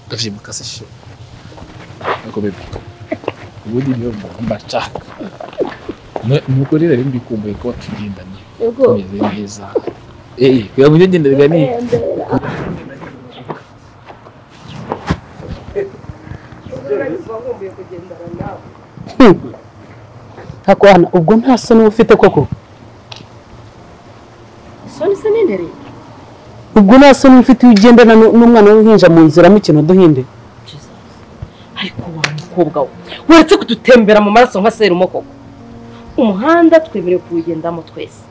ndavyimuka se shit ako bebe ubundi niyo mbashaka nuko rero rero mbikumbuye ko tugendanye Yego. tumeze neza eh kugira ngo ngendere gani ntakwana ubwo nta soni uba ufite koko Soni se nendere. ubwo nta soni uba ufite iyo ugendana nu- n'umwana w'uruhinja mu nzira mukino duhinde Ariko wa mukobwa we. Uretse kudutembera mu maraso nka serumo koko. Umuhanda twemerewe kuwugendamo twese.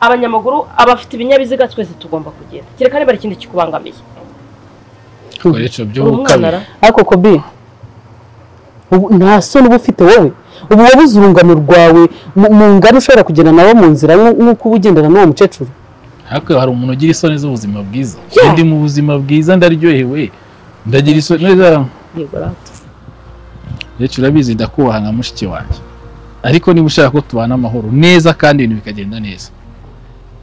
Abanyamaguru, abafite ibinyabiziga twese tugomba kugenda. Kereka niba hari ikindi kikubangamiye. koreco byo Uri umwana kabiri ra. ariko kobi ubu nta soni uba ufite wowe ubu wabuze urungano rwawe mu- mu ngari ushobora kugenda nawe mu nzira nk'u- nk'uko uba ugendana n'uwo mukecuru ariko hari umuntu ugira isoni z'ubuzima bwiza Yeah. ndi mu buzima bwiza ndaryohewe ndagira isoni neza Yego rata. rero urabizi ndakubaha nka mushiki wanjye ariko niba ushaka ko tubana amahoro neza kandi ibintu bikagenda neza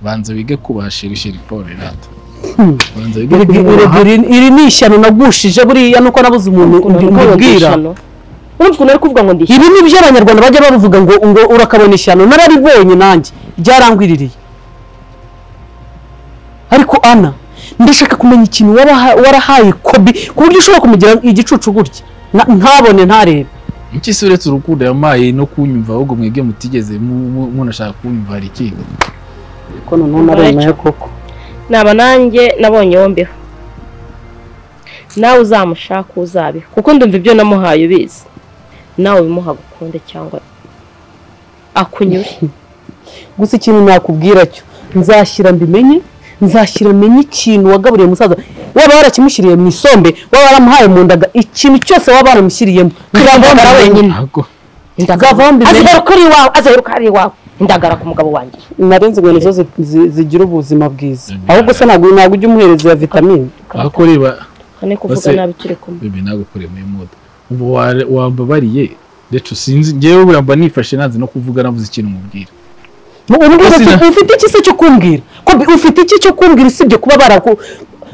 banza wige kubashirishira iporo rata Hmm. banza wige Iri- kumwubaha iri- iri- iri ni ishyano nagushije buriya nuko nabuze umuntu mbibwira Urumva ukuntu ari kuvuga ngo ndi ibi ni byo abanyarwanda bajya bavuga ngo ngo urakabona ishyano nararibonye nanjye ryarangwiririye ariko ana ndashaka kumenya ikintu waraha- warahaye kobi ku buryo ushobora kumugira igicucu gutya Na- ntabone ntarebe iki si uretse urukundo yamaye no kunyumva ahubwo mwebwe mutigeze mu- mu- munashaka kunyumva hari ikindi ko noneho naremeye koko naba nanjye nabonye yombeho nawe uzamushaka uzabeho kuko ndumva ibyo namuhaye ubizi nawe bimuha gukunde cyangwa akunyure gusa ikintu nakubwira cyo nzashyira mbimenye nzashyira menye ikintu wagaburiye musaza waba warakimushyiriye mu isombe waba waramuhaye mu ndaga ikintu cyose waba waramushyiriyemo ntizamuhagara wenyine ahubwo Uzavaho mbimenye. azaheruka ari iwawe azaheruka ari iwawe indagara ku mugabo wanjye narenze ngo nizo zi- zi- zigira ubuzima bwiza Mm. ahubwo se ntabwo ntabwo ujya umuhereza ya vitamine ahako reba ni kuvuga Ese- nabi turi kumwe bebe nagukoreye muri moda ubu wa- wambabariye rero sinzi ngewe buriya mba nifashe nanze no kuvuga navuze ikintu umubwira Mu- umbwira Ese uti, na- ufite iki se cyo kumbwira ko bi- ufite iki cyo kumbwira usibye kuba baraku-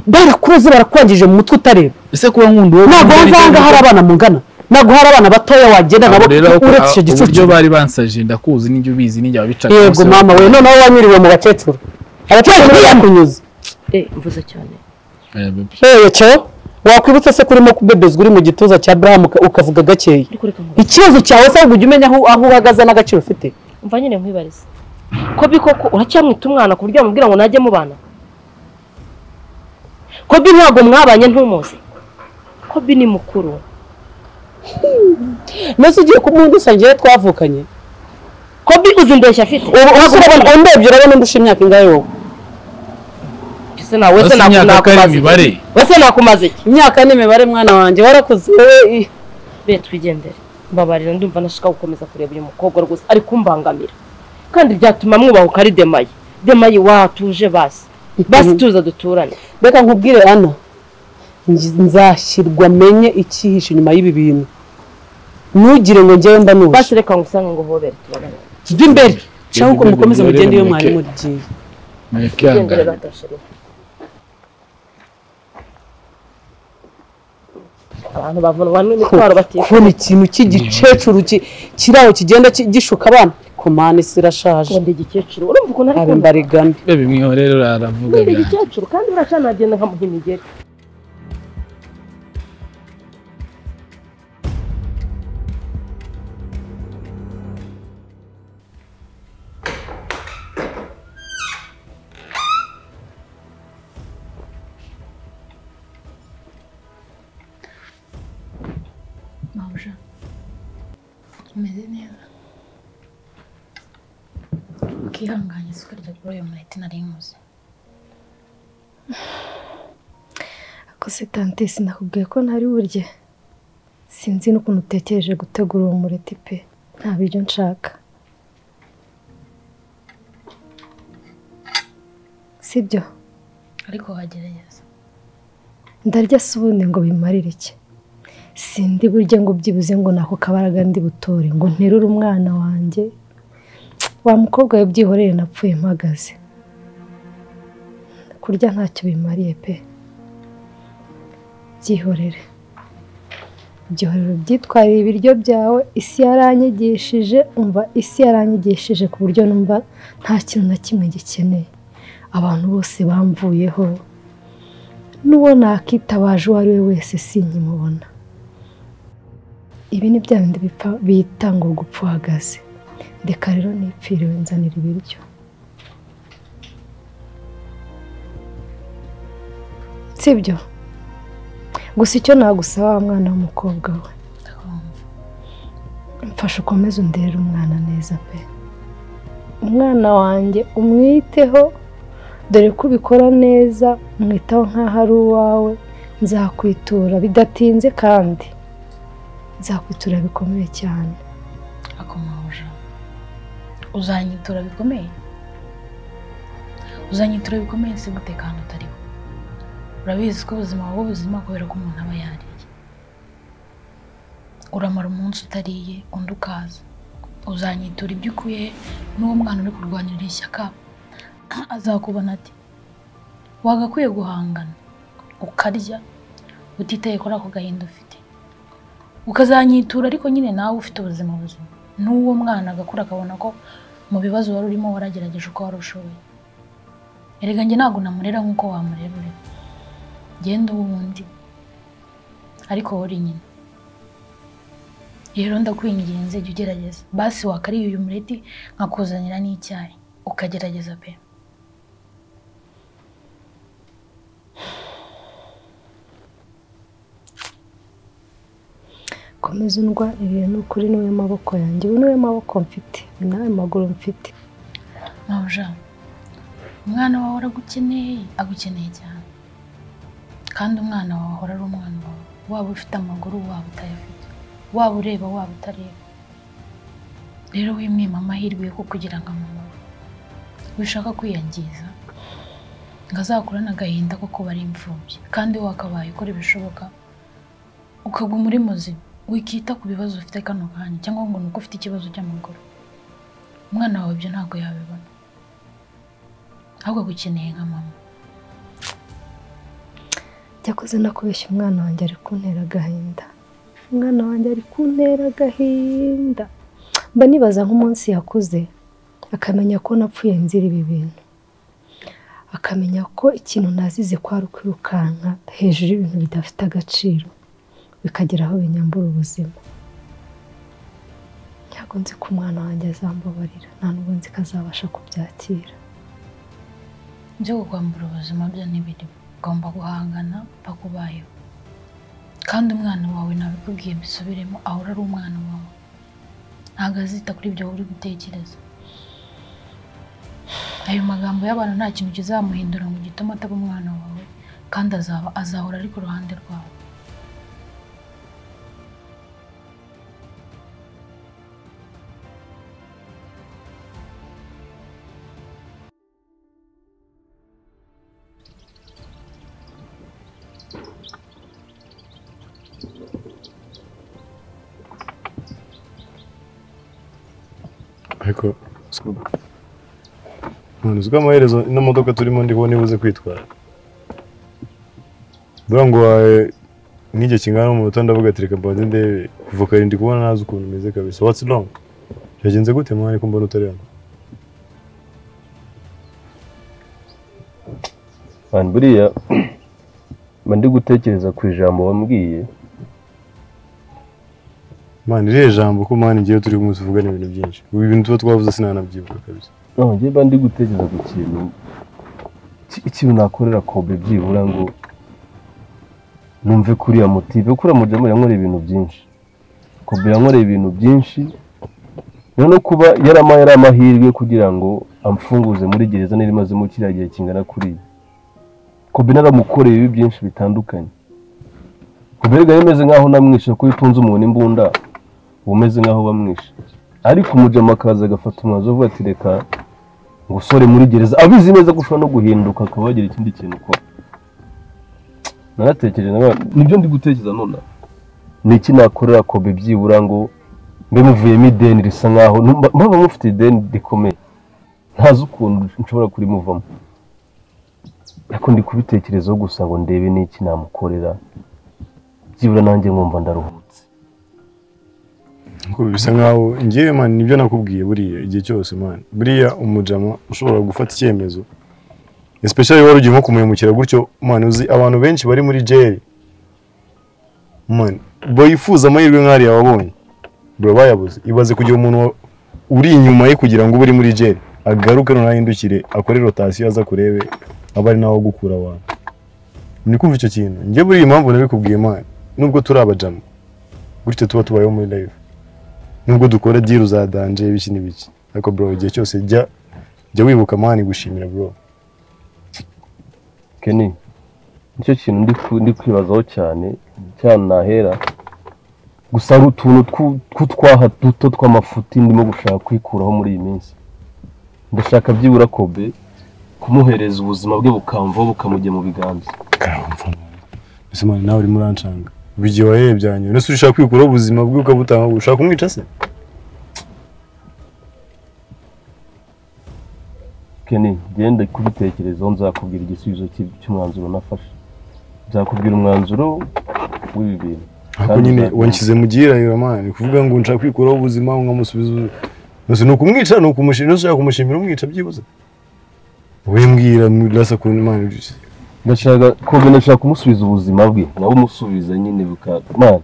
barakuroze barakwangije mu mutwe utareba ese kuba nkunda uwo ntabwo nkunda wavanga hari abana mungana ntabwo hari abana batoya wagenda Abo nabo rero ako- uretse icyo abo- uburyo gicucu bari bansaje ndakuzi n'ibyo ubizi n'ibyo wabicaga yego bose mama we noneho wanyuriwe mu bakecuru abakecuru niyo yakunyuze eh mvuze cyane Eh, bebe. yewe cyo wakwibutsa se kurimo kubebezwa uri mu gituza cya Abraham uka- ukavuga gakeya ariko reka nkubwire ikibazo cyawe se ahubwo ujya umenya aho aho uhagaze n'agaciro ufite mva nyine nkwibariza kobi koko uracyamwita umwana ku buryo wamubwira ngo najye mubana kobi ntabwo mwabanye ntumuzi kobi ni mukuru mbese ugiye kumwundisa njyewe twavukanye kobi uzi indeshyi afite ubu uhise urabona undebye urabona ndusha imyaka ingahe wowe Ese nawe wese Basi imyaka ko ari nakumaze imibare iki? wese nakumaze iki imyaka n'imibare mwana wanjye warakuze wowe be twigendere mbabarira ndumva nashaka gukomeza kureba uyu mukobwa rwose ari kumbangamira kandi byatuma mwubahuka ari demaye demaye watuje basi basi tuza duturane reka nkubwire ana nj- nzashyirwa menye icyihishe inyuma y'ibi bintu ntugire ngo njyewe mba nuje basi reka ngusange ngo hobere tubagane jya imbere Jya cyangwa imbere, mukomeze murebe mugende iyo mureke. mwari mugiye Mwerekanga. tugendere badashira abantu bavuna abantu n'imitwaro batisha kubona ikintu cy'igicecuru ki- kiri aho kigenda ki- gishuka abana komana isi irashaje ngo ndi igikecuru urumva ukuntu ari abe kumva mbarigane bebe mwihorere aravuga ndi byanjye igikecuru kandi uracana agenda nkamuha imigeri Mabja. Umeze neza. Ukihanganye si ukarya kuri uyu mureti nari nkuze. Ako se tante sinakubwiye ko ntari burye sinzi n'ukuntu utekereje gutegura uwo mureti pe nta biryo nshaka sibyo Ariko wagerageza. ndarya se ubundi ngo bimarire iki sindi burya ngo byibuze ngo nako kabaraga ndi butore ngo nterure umwana wanjye wa mukobwa we byihorere napfuye mpagaze kurya ntacyo bimariye pe byihorere byihorere ubyitwarire ibiryo byawe isi yaranyigishije umva isi yaranyigishije ku buryo numva nta kintu na kimwe gikeneye abantu bose bamvuyeho n'uwo nakitabaje uwo ari we wese sinkimubona ibi ni bya bindi bipfa- bita ngo gupfa uhagaze reka rero nipfiriwe nzanira ibiryo sibyo gusa icyo nagusaba wa mwana w'umukobwa we ndakumva mfasha ukomeze underere umwana neza pe umwana wanjye umwiteho dore ko ubikora neza umwitaho nk'aho ari uwawe nzakwitura bidatinze kandi nzakwitura bikomeye cyane akomaje uzanyitura bikomeye uzanyitura bikomeye si umutekano utariho urabizi ko ubuzima buba ubuzima kubera ko umuntu aba yariye uramara umunsi utariye undi ukaza uzanyitura ibyo ukuye n'uwo mwana uri kurwanirira ishyaka azakubona ati wagakwiye guhangana ukarya utitaye kuri ako gahinda ufite ukazanyitura ariko nyine nawe ufite ubuzima buzima n'uwo mwana agakura akabona ko mu bibazo wari urimo waragerageje uko wari ushoboye erega njye ntabwo namurera nk'uko wamurera ureba genda uwundi ariko wowe uri nyina rero ndakwinginze jya ugerageza basi wakariye uyu mureti nkakuzanira n'icyayi ukagerageza pe komeza undwa ibintu kuri niwe maboko yanjye ubu niwe maboko mfite ni nawe maguru mfite Mawuja, umwana wawe aragukeneye agukeneye cyane kandi umwana wawe ahora ari umwana wawe waba ufite amaguru waba utayafite waba ureba waba utareba rero wimwima amahirwe yo kukugira nka mama we wishaka kwiyangiza ngo azakurane agahinda ko kuba ari imfubyi kandi wowe wakabaye ukora ibishoboka ukaguma uri muzima wikita ku bibazo ufite kano kanya cyangwa ngo ni uko ufite ikibazo cy'amaguru umwana wawe ibyo ntabwo yabibona ahubwo agukeneye nka mama Cyakoze nakubeshya umwana wanjye ari kuntera agahinda umwana wanjye ari kuntera agahinda mba nibaza nk'umunsi yakuze akamenya ko napfuye nzira ibi bintu akamenya ko ikintu nazize ko ari ukwirukanka hejuru y'ibintu bidafite agaciro bikagera aho binyambura ubuzima ntabwo nzi ko umwana wanjye azambabarira nta nubwo nzi ko azabasha kubyakira byo kukwambura ubuzima byo ntibirimo ugomba guhangana bakubayeho kandi umwana wawe nabikubwiye mbisubiremo ahora ari umwana wawe ntabwo azita kuri ibyo wowe uri gutekereza ayo magambo y'abantu nta kintu kizamuhindura ngo gituma ataba umwana wawe kandi azaba azahora ari ku ruhande rwawe ariko none uziko amaherezo ino modoka turimo ndibona ibuze kwitwara buriya ngo wawe nk'igihe kingana n'umunota ndavuga ati reka mbanze ndebe kuva kare ndi kubona ntazi ukuntu umeze kabisa watsi wrong byagenze gute mwana ko mbona utari hano Mani buriya mba ndi gutekereza ku ijambo wambwiye mwana iriya jambo ko mwana igiye turi umunsi uvugana ibintu byinshi ubu ibintu tuba twavuze sinanabyibuka kabisa none njye mba ndi gutekereza ku kintu ki- ikintu nakorera kobe byibura ngo numve kuriya motive kuriya mujyamu yankoreye ibintu byinshi kobe yankoreye ibintu byinshi rero no kuba yarama yari amahirwe kugira ngo amfunguze muri gereza nari imazemo kiriya gihe kingana kuriya kobe naramukoreye ibi byinshi bitandukanye kobe rero yari imeze nk'aho namwishe kuko iyo utunze umuntu imbunda uba umeze nk'aho bamwishe ariko umujama akaza agafata umwanzuro avuga ati reka ngusore muri gereza abizi neza ko ushobora no guhinduka akaba wagira ikindi kintu ukora naratekereje nawe nibyo ndi gutekereza nonaha ni iki nakorera kobe byibura ngo mbe muvuyemo ideni risa nkaho numva- mpamvu mufite ideni rikomeye ntazi ukuntu nshobora kurimuvamo ariko ndi kubitekerezaho gusa ngo ndebe n'iki namukorera byibura nanjye nkumva ndaruhutse Ngo bisa nkaho ngewe man nibyo nakubwiye buriya igihe cyose man buriya umujama ushobora gufata icyemezo especially wari ugiye nko kumuyamukira gutyo man uzi abantu benshi bari muri jeri man bifuza amahirwe nk'ariya wabonye bro bayabuze ibaze kugira umuntu wa- uri inyuma ye kugira ngo ube uri muri jeri agaruke noneho ahindukire akore rotasiyo aza kurebe aba ari nawe gukura abantu ni kumva icyo kintu njye buriya impamvu nabikubwiye man nubwo turi abajama gutyo tuba tubayeho muri live nubwo dukora deal uzadanje ibiki n'ibiki ariko bro igihe cyose jya jya wibuka mani gushimira bro keni nicyo kintu ndi ku- ndi kwibazaho cyane cyane nahera gusa hari utuntu twu- tw'utwaha duto tw'amafuti ndimo gushaka kwikuraho muri iyi minsi ndashaka byibura kobe kumuhereza ubuzima bwe bukamvaho bukamujya mu biganza karamva mbese mani nawe urimo uranshanga ubu igihe wahereye byanyu ese urashaka kwikuraho ubuzima bwe ukabutanga ushaka kumwica se Kenny, genda kubitekerezaho nzakubwira igisubizo cy- cy'umwanzuro nafashe nzakubwira umwanzuro w'ibi bintu ariko Kandi nyine uzabimenya. wanshyize mu gihirahiro mani kuvuga ngo nshaka kwikuraho ubuzima nkamusubiza ubu- gusa ni ukumwica ni ukumushimira ese ushaka kumushimira umwica byibuze wowe mbwira murasa kuntu mani ndashaka kobe ndashaka kumusubiza ubuzima bwe nawe umusubiza nyine buka mwana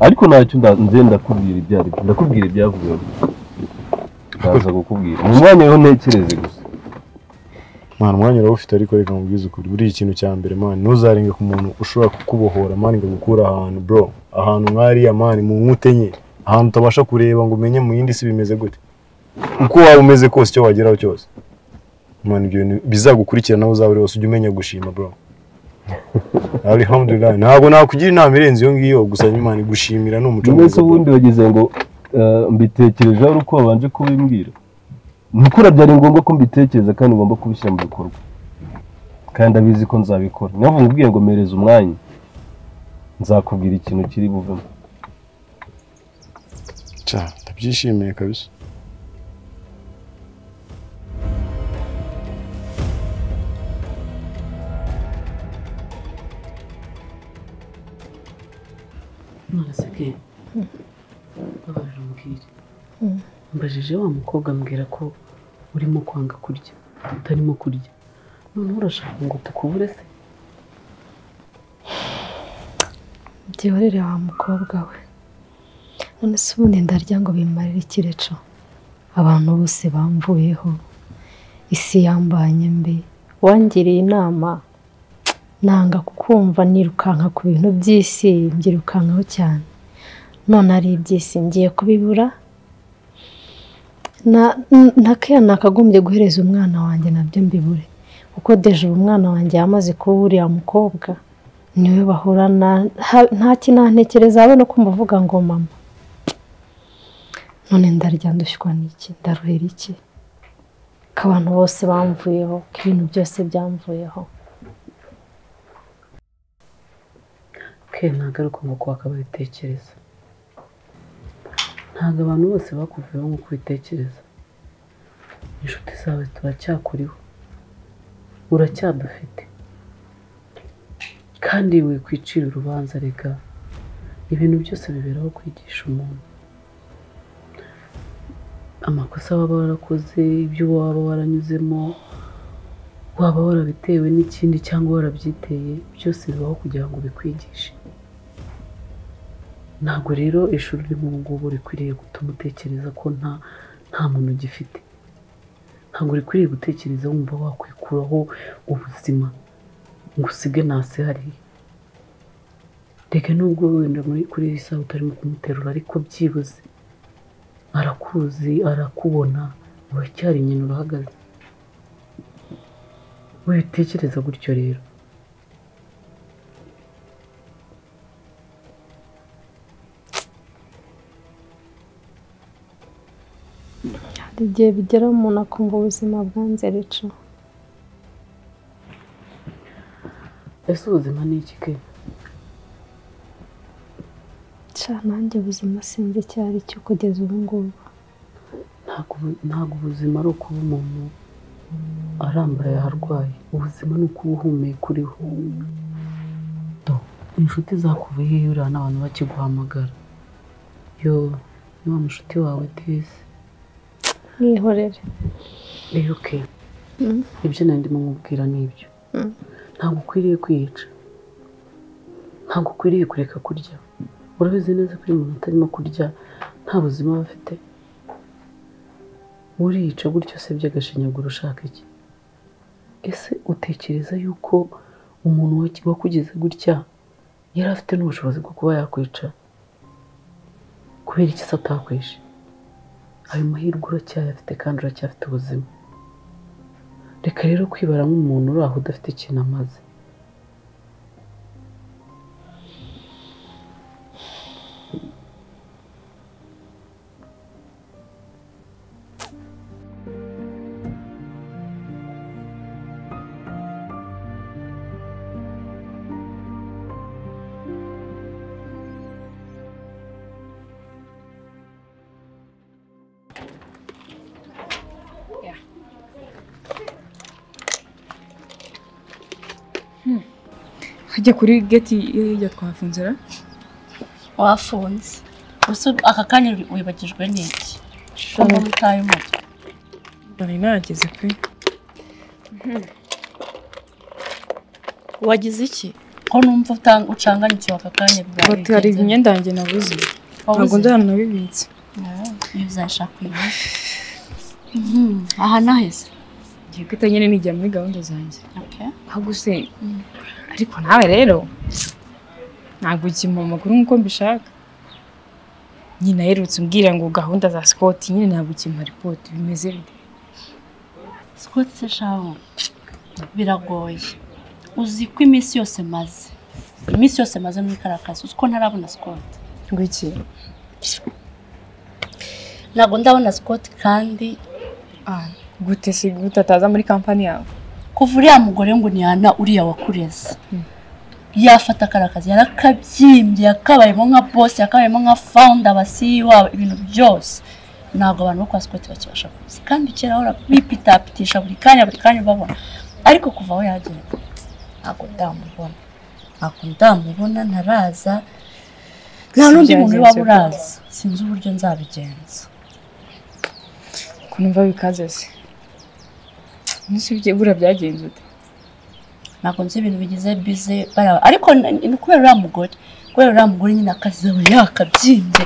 ariko ntacyo nda- nze ndakubwira ibyo ari byo ndakubwira ibyavuyeho ndaza kukubwira mu mwanya rero ntekereze gusa mwana umwanya urawufite ariko reka nkubwize ukuri buriya ikintu cya mbere mani ntuzarenga ku muntu ushobora kukubohora mani ngo agukure ahantu bro ahantu nk'ariya mani mu nkute nke ahantu utabasha kureba ngo umenye mu yindi si bimeze gute uko waba umeze kose icyo wageraho cyose mani ibyo bintu bizagukurikirana aho uzaba uri hose ujye umenya gushima bro alhamdulillah ntabwo nakugira inama irenze iyo ngiyo gusa mani gushimira ni umuco mwese bro. ubundi wagize ngo eh, mbitekerejeho ari uko wabanje kubimbwira ni ukuri byari ngombwa ko mbitekereza kandi ngomba kubishyira mu bikorwa kandi abizi ko nzabikora niyo mpamvu ubwiye ngo mpereze umwanya nzakubwira ikintu kiri buvemo Cya, ndabyishimiye kabisa nonese ke babaje umbwire mbajije wa mukobwa ambwira ko urimo kwanga kurya utarimo kurya noneho urashaka ngo tukubure se byihorere wa mukobwa we none se ubundi ndarya ngo bimarire ikireco abantu bose bamvuyeho isi yambanye mbi wangiriye inama nanga kukumva nirukanka ku bintu by'isi mbyirukankaho cyane none ari iby'isi ngiye kubibura na- n- nakeya nakagombye guhereza umwana wanjye nabyo mbibure kuko deje ubu umwana wanjye yamaze kuba uriya mukobwa niwe bahorana ha- nta kinantekereza habe no kumva avuga ngo mama none ndarya ndushywa n'iki ndaruhera iki ko abantu bose bamvuyeho ko ibintu byose byamvuyeho ke ntabwo ari uko nguko wakababitekereza ntabwo abantu bose bakuvuyeho nk'uko ubitekereza inshuti zawe turacyakuriho uracyadufite kandi wikwicira urubanza reka ibintu byose biberaho kwigisha umuntu amakosa waba warakoze ibyo waba waranyuzemo waba warabitewe n'ikindi cyangwa warabyiteye byose bibaho kugira ngo bikwigishe ntabwo rero ishuri urimo ubu ngubu rikwiriye gutuma utekereza ko nta nta muntu ugifite ntabwo rikwiriye gutekereza wumva wakwikuraho ubuzima ngo usige nasi hariya reka nubwo wenda muri kuri iyi saha utarimo kumuterura ariko byibuze arakuzi arakubona uracyari nyina urahagaze wibitekereza gutyo rero hari igihe bigera umuntu akumva ubuzima bwanze rico ese ubuzima ni iki ke cya nanjye ubuzima sinzi icyo ari cyo kugeza ubu ngubu ntabwo ubu- ntabwo ubuzima ari ukuba umuntu arambara yaharwaye ubuzima ni uko uba uhumeka uriho Do, inshuti zakuvuye iyo uriya n'abantu bakiguhamagara yo ni wa mushuti wawe tese mwihorere rero ke Mm. ibyo nari ndimo nkubwira ni ibyo Mm. ntabwo ukwiriye kwiyica ntabwo ukwiriye kureka kurya urabizi neza ko iyo umuntu atarimo kurya nta buzima aba afite uriyica gutyo se by'agashinyaguro ushaka iki ese utekereza yuko umuntu waki- wakugize gutya yari afite n'ubushobozi bwo kuba yakwica kubera iki se atakwishe ayo mahirwe uracyayafite kandi uracyafite ubuzima reka rero kwibara nk'umuntu uri aho udafite ikintu amaze hajya kuri geti y'irya twafunze ra wafunze gusa aka kanya wibagijwe n'iki kuko utaye umutwe nari nageze pe wagize iki ko numva utang- ucanganyukiwe aka kanya bwawe bati hari imyenda yanjye nabuze ntabwo njyana nabibitse iyo uzashaka uyu aha naheze ngiye guhita nyine nijya muri gahunda zanjye Okay. ahubwo se ariko nawe rero ntabwo ukima amakuru nk'uko mbishaka nyine aherutse umbwira ngo gahunda za sikoti nyine ntabwo ukima ripoti bimeze bite Scott Seshaho biragoye uzi ko iminsi yose maze iminsi yose maze muri kariya kazi uzi ko ntarabona Scott ngwiki ntabwo ndabona Scott kandi ah gute se gute ataza muri kampani yawe kuva uriya mugore ngo ntihana uriya wakureze yafata kariya kazi yarakabyimbye yakabayemo nka boss yakabayemo nka founder aba CEO aba ibintu byose ntabwo abantu bo kwa Scott bakibasha kuzi kandi kera ahora bipitapitisha buri kanya buri kanya ubabona ariko kuva aho yagera ntabwo ndamubona ntabwo ndamubona ntaraza nta n'undi muntu waba Byagenze gute? uraza sinzi uburyo nzabigenza ukuntu mva bikaze se umunsi ugiye buriya byagenze ute ntabwo nzi ibintu bigize bize baraba ariko n- ni kubera uriya mugore kubera uriya mugore nyine akazi aba yakabyimbye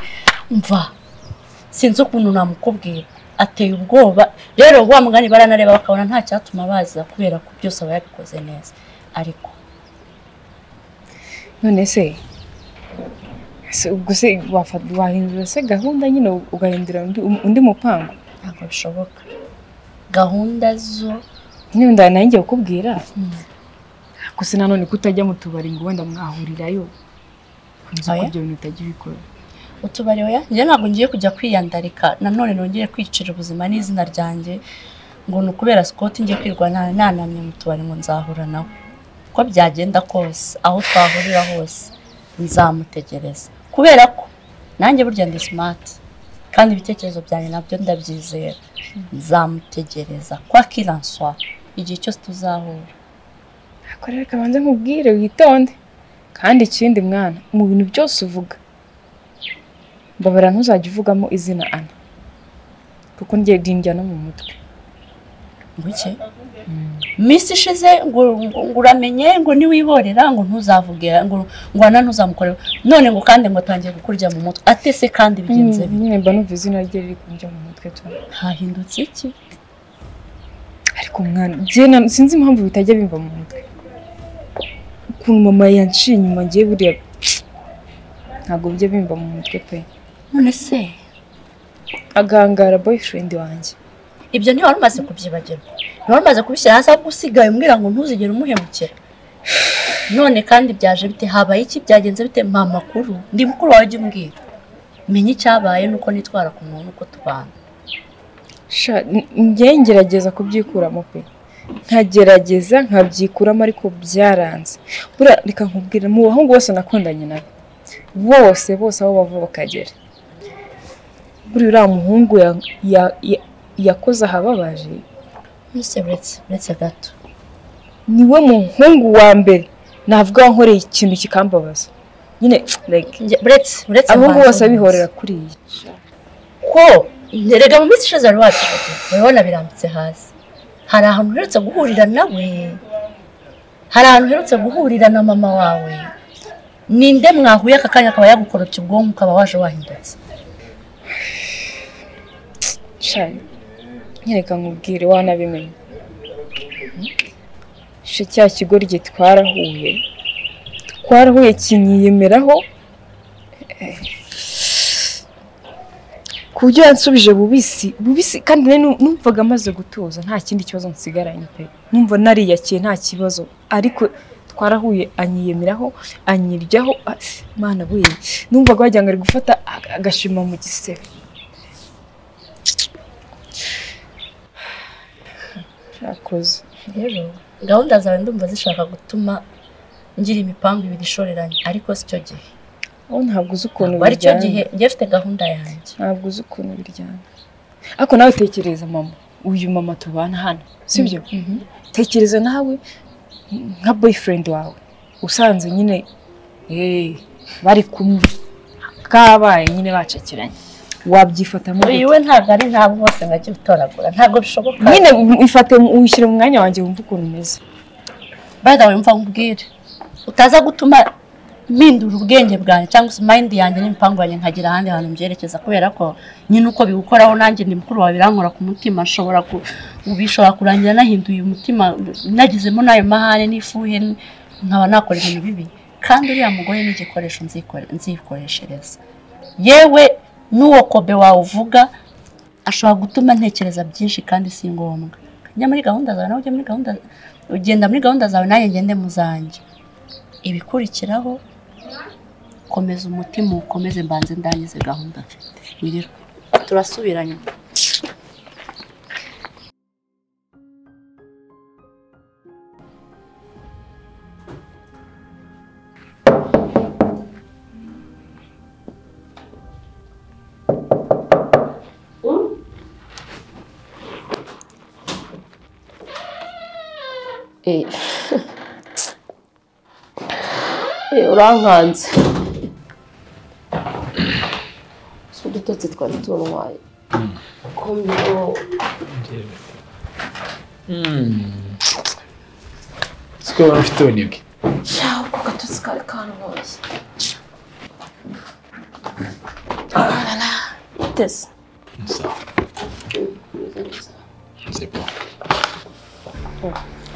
mva sinzi ukuntu namukubwira ateye ubwoba rero wa mugani baranareba bakabona nta cyatuma baza kubera ko byose aba yabikoze neza ariko none se se ubwo se wafata wahindura se gahunda nyine ugahindura undi, undi mupango ntabwo bishoboka gahunda zo nyine nda nanjye kukubwira gusa nanone ko utajya mu tubari ngo wenda mwahurirayo nzi ko Oya. ibyo bintu utajya ubikora utubari oya njye ntabwo ngiye kujya kwiyandarika nanone nongeye kwicira ubuzima n'izina ryanjye ngo ni ukubera sikoti njye kwirwa na- nanamye mu tubari ngo nzahura nawe uko byagenda kose aho twahurira hose nzamutegereza kubera ko nanjye burya ndi simati kandi ibitekerezo byanjye nabyo ndabyizera nzamutegereza kwa kiranswa igihe cyose tuzahura ariko rero kabanza nkubwire witonde kandi ikindi mwana mu bintu byose uvuga mbabara ntuzajya uvugamo izina ana kuko ngiye ndindya no mu mutwe Buke. Minsi ishize ngo ngo uramenye ngo niwihorera ngo ntuzavuge ngo ngo ana ntuzamukore none ngo kandi ngo atangiye kukurya mu mutwe atese kandi bigenze Mm, bite nyine mba numva izina rye riri kujya mu mutwe cyane hahindutse iki ariko mwana njye na- sinzi impamvu bitajya bimva mu mutwe ukuntu mama yanciye inyuma ngiye buriya ntabwo bijya bimva mu mutwe pe none se agahangara boyfriend wanjye ibyo ntiwari umaze kubyibagirwa ntiwari umaze kubishyira hasi ahubwo usigaye umbwira ngo ntuzigere umuhemukira none kandi byaje bite habaye iki byagenze bite mpa amakuru ndi mukuru wawe jya umbwira menya icyabaye nuko nitwara ku muntu uko tubana sha n- njye ngerageza kubyikuramo pe nkagerageza nkabyikuramo ariko byaranze buriya reka nkubwira mu bahungu bose nakundanye nabo bose bose aho bava bakagera buriya uriya muhungu ya- ya- ya- yakoze ahababaje mbese buretse buretse gato niwe muhungu wa mbere navuga nkoreye ikintu kikambabaza nyine like Njye- buretse buretse abahungu mbanza bose bihorera mbanza. kuri iyi ko erega mu minsi ishize wari wacu urabona birambitse hasi hari ahantu uherutse guhurira nawe hari ahantu uherutse guhurira na mama wawe ninde mwahuye aka kanya akaba yagukorotse ubwonko ukaba waje wahindutse shani nyereka nkubwire wanabimenye she cya kigo rye twarahuye twarahuye kinyiyemeraho eh, ku buryo yansubije bubisi bubisi kandi nari nu- numvaga amaze gutuza nta kindi kibazo nsigaranye pe numva nariyakiye nta kibazo ariko twarahuye anyiyemeraho anyiryaho ah, mana we numvaga wagira ngo ari gufata ag- agashima mu gisebe cyakoze rero gahunda zawe ndumva zishaka gutuma ngira imipangu ibiri ishoreranye ariko si cyo gihe wowe ntabwo uzi ukuntu Ntabwo ari cyo gihe biryana njye mfite gahunda yanjye ntabwo uzi ukuntu biryana ariko nawe tekereza mama uyu mama tubana hano sibyo Mhm. tekereza nawe nka boyfriend wawe usanze nyine eh, bari kumwe kabaye nyine bacakiranye wabyifatamo uyu we ntabwo ari ntabwo bose bajya gutoragura ntabwo bishoboka nyine ifate uyishyire mu mwanya wanjye wumve ukuntu umeze bada wumva nkubwire utaza gutuma mpindura ubwenge bwanjye cyangwa se mind yanjye n'imipangu yanjye nkagira ahandi hantu mbyerekeza kubera ko nyine uko biwukoraho nanjye ndi mukuru wawe birankora ku mutima nshobora ku ubu bishobora kurangira nahinduye umutima nagizemo n'ayo mahane n'ifuhe n- nkaba nakora ibintu bibi kandi uriya mugore ni igikoresho nzikore- nzikoreshereza yewe n'uwo kobe wawe uvuga ashobora gutuma ntekereza byinshi kandi si ngombwa njya muri gahunda zawe nawe ujye muri gahunda ugenda muri gahunda zawe nanjye ngende mu zanjye ibikurikiraho komeza umutima ukomeze mbanze ndangize gahunda mfite wirirwa turasubiranye Eh. Eh, urankanze si udutotsi twari tunwaye komyo siko waba ufite ubunebwe shaho ko gatotsi kari kanwaye tese sawa c'est bon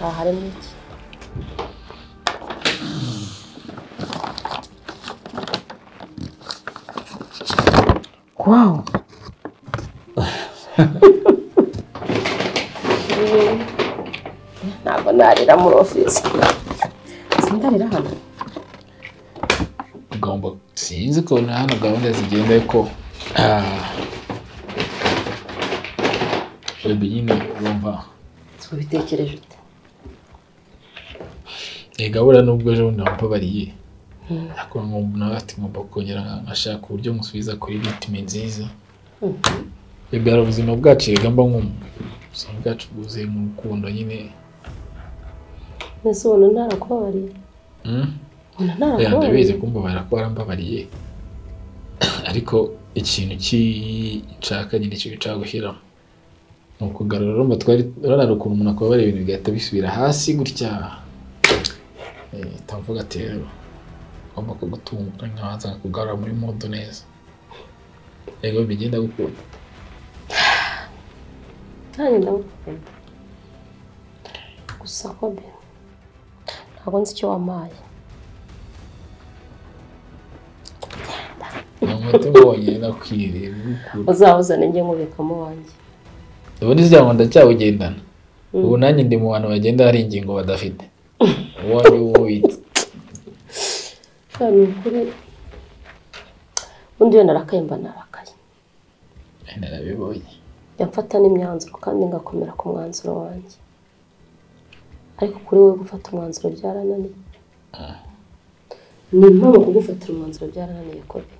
aha harimo iki Wow. ntabwo narira muri ofisi sindarira hano ugomba sinzi ukuntu hano gahunda zigenda ariko ah, baby nyine urumva ubitekereje ute iyi gahunda nubwo ejo bundi wambabariye ariko nkumva nawe ati ngomba kongera nkashaka uburyo musubiza kuri ritime nziza bigara ubuzima bwacu erega mba nkumva ubuzima bwacu bwuzuye mu rukundo nyine mbese ubona ntarakubabariye Mm? ubona Oya, ndabizi ntarakubabariye kumbabara ko warambabariye ariko ikintu kinshaka nyine cyo nshaka gushyiramo ni ukugarura urumva twari urarara ukuntu umuntu akubabara ibintu bigahita bisubira hasi gutya Eh, utavuga ati rero ugomba kugutunganya waza kugarura muri modo neza yego bigenda gukunda nanjye ndagukunda gusa kobe ntabwo nzi icyo wampaye ni umuti wonyine nakwiriye gukunda uzawuzane njye nkubikamo wanjye ubundi sijya ngo ndacyawugendana ubu nanjye ndi mu bantu bagenda hari ingingo badafite uwo ari wo witse kandi ni ukuri ubundi iyo narakaye mba narakaye narabibonye yamfata n'imyanzuro kandi ngakomera ku mwanzuro wanjye ariko kuri wowe gufata umwanzuro byarananiye ni impamvu kugufatira umwanzuro byarananiye kobe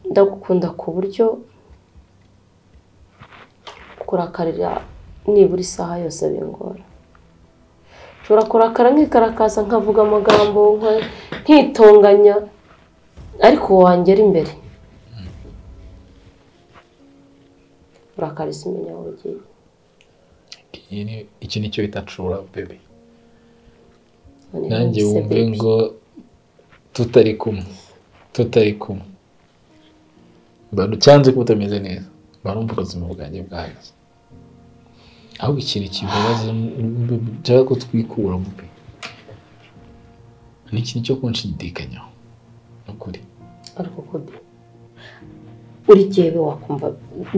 ndagukunda ku buryo kurakarira nibura isaha yose bingora nshobora kurakara nkikarakaza nkavuga amagambo nka- nkitonganya ariko wangera imbere urakariza imenya aho ugiye Iyi ni- iki ni cyo bita cura bebe Noneho nanjye wese wumve baby. ngo tutari kumwe tutari kumwe mbantu cyanze ko utameze neza barumva ubuzima bwanjye bwahagaze ahubwo ikintu kibabaza cyangwa ko twikura mubi ni ikintu cyo kunshidikanyaho ni ukuri ariko kode uri jyewe wakumva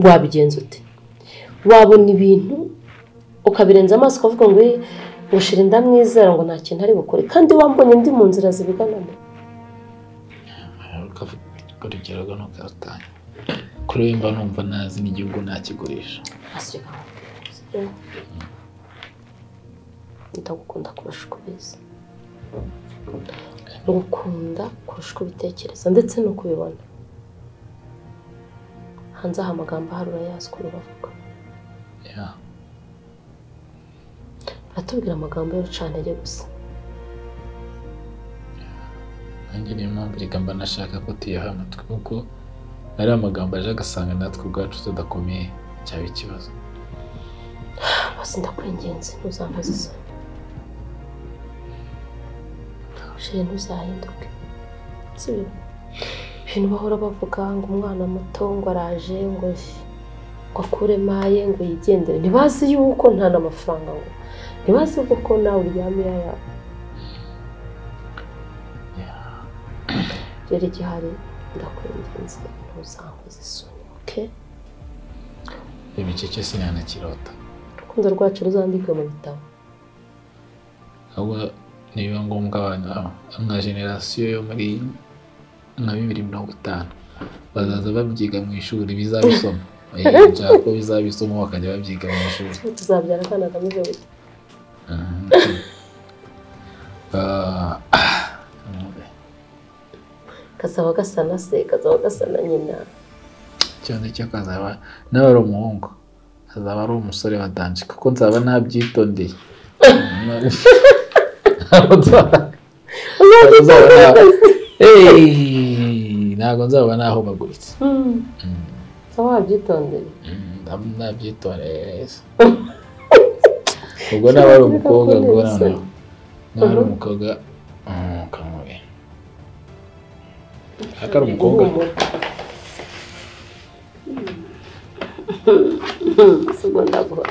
wabigenza ute wabona ibintu ukabirenza amaso ukavuga ngo "Eh, ngushira inda mwizera ngo nta kintu ari bukore kandi wambonye ndi mu nzira zibiganamo urugero ntukarutanye kuri we mba numva nazi n'igihugu nakigurisha aseka ndagukunda kurusha uko ubizi ngukunda kurusha uko ubitekereza ndetse n'uko ubibona hanze aha amagambo ahari urayazi ukuntu bavuga Yeah. baratubwira amagambo y'urucantege gusa nanjye niyo mpamvu reka mba nashaka ko tuyaha amatwi kuko ari amagambo aje agasanga natwe ubwacu tudakomeye cyaba ikibazo basi ndakwinginze ntuzambaze isoni shire ntuzahinduke sibyo ibintu bahora bavuga ngo umwana muto ngo araje ngo ngo akure maye ngo yigendere ntibazi yuko nta n'amafaranga ngo ntibazi yuko ko nawe uryama iya yawe rero igihari ndakwinginze ntuzankoze isoni oke ibi cyo sinanakirota urukundo rwacu ruzandikwe mu bitabo ahubwo nibiba ngombwa abantu nka generasiyo yo muri nka bibiri mirongo itanu bazaza babyiga mu ishuri bizabisoma Eh, nshaka ko bizabisoma bakajya babyiga mu ishuri tuzabyara akana kameze gutya Ah, kazaba gasa na se kazaba gasa na nyina ikibazo cyo kazaba nawe ari umuhungu azaba ari umusore wa danje kuko nzaba nabyitondeye Ntabwo nzaba- nzaba na- Hey, ntabwo nzaba nahumaguritse saba wabyitondera Nzaba nabyitoreye neza ubwo naba ari umukobwa ubwo noneho naba ari umukobwa mm, kamubi ariko ari umukobwa sigo ndagwa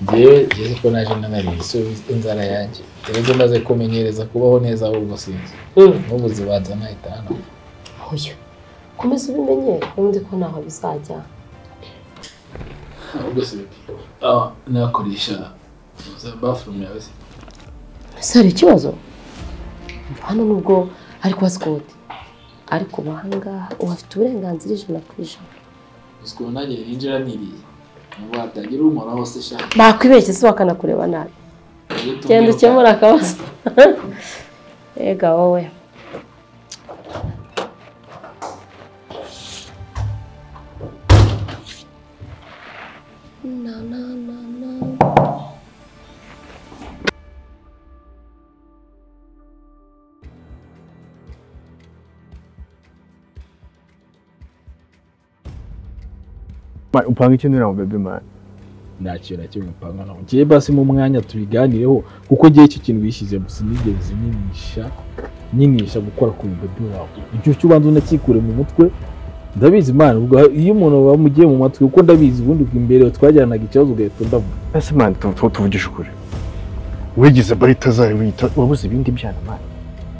njyewe ngeze ko naje nanariye isubiza inzara yanjye rero maze kumenyereza kubaho neza ahubwo sinzi n'ubu zibanza nahita hano oya komeza ubimenyere ubundi ko ntaho bizajya ahubwo sinzi ah nakoresha za bathroom yawe se ese hari ikibazo hano nubwo ari kwa sikoti ariko ubu ahangaha uhafite uburenganzira ijana ku ijana gusa ubu nanjye ninjira niriye nubwo hatagira uhoraho se shaka bakwibeshye se bakanakureba nabi Iyo tubwira genda uko- ukemura akabazo ega wowe na na na na Man, upanga ikintu nawe bebe mani nta kintu na kimwe mpanga naho ngiye basi mu mwanya tubiganireho kuko ngewe icyo kintu wishyizemo sinigeze nyinisha nyinisha gukora ku bebe wawe icyo cyo ubanza unakikure mu mutwe ndabizi imana ubwo iyo umuntu bamugiye mu matwi kuko ndabizi ubundi ubwo imbere twajyanaga ikibazo ugahita undavuga ese mani tuvugisha ukuri wigize barita zayo wiyita wabuze ibindi byana mani